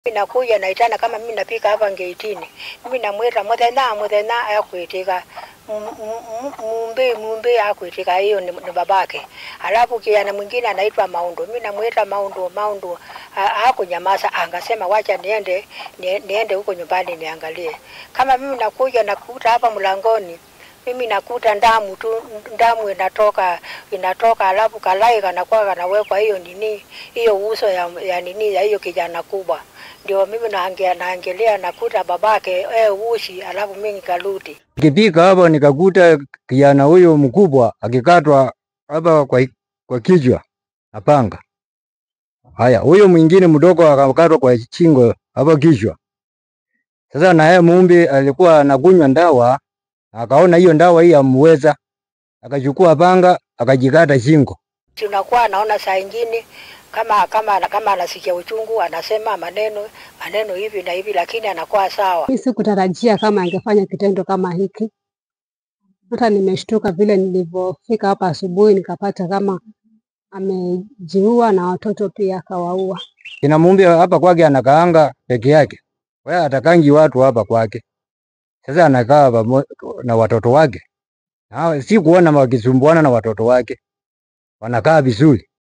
Mimi nakuja naitana kama mimi napika hapa ngeitini. Mimi namwita muthenya muthenya akwitika mumbi mumbi akwitika hiyo ni, ni babake. Alafu kijana mwingine anaitwa Maundo. Mimi namwita Maundo Maundo hakunyamaza angasema wacha niende nie- niende huko nyumbani niangalie. Kama mimi nakuja nakuta hapa mlangoni mimi nakuta ndamu tu, ndamu inatoka inatoka, alafu kalai kanakuwa kanawekwa hiyo nini hiyo uso ya, ya nini ya hiyo kijana kubwa, ndio mimi naangalia naangalia nakuta babake eh, ushi, alafu mimi nikarudi. Nikifika hapa nikakuta kijana huyo mkubwa akikatwa hapa kwa, kwa kichwa na panga. Haya, huyo mwingine mdogo akakatwa kwa shingo hapa kichwa. Sasa na yeye Mumbi alikuwa anakunywa ndawa, akaona hiyo ndawa hii amweza, akachukua panga akajikata shingo. Tunakuwa naona saa ingine kama kama kama anasikia uchungu anasema maneno maneno hivi na hivi, lakini anakuwa sawa. Mi sikutarajia kama angefanya kitendo kama hiki. Hata nimeshtuka vile nilivyofika hapa asubuhi, nikapata kama amejiua na watoto pia akawaua. Kina Mumbi hapa kwake anakaanga peke yake, wewe atakangi watu hapa kwake. Sasa anakaa pamo- na watoto wake, na si kuona wakisumbuana na watoto wake, wanakaa vizuri.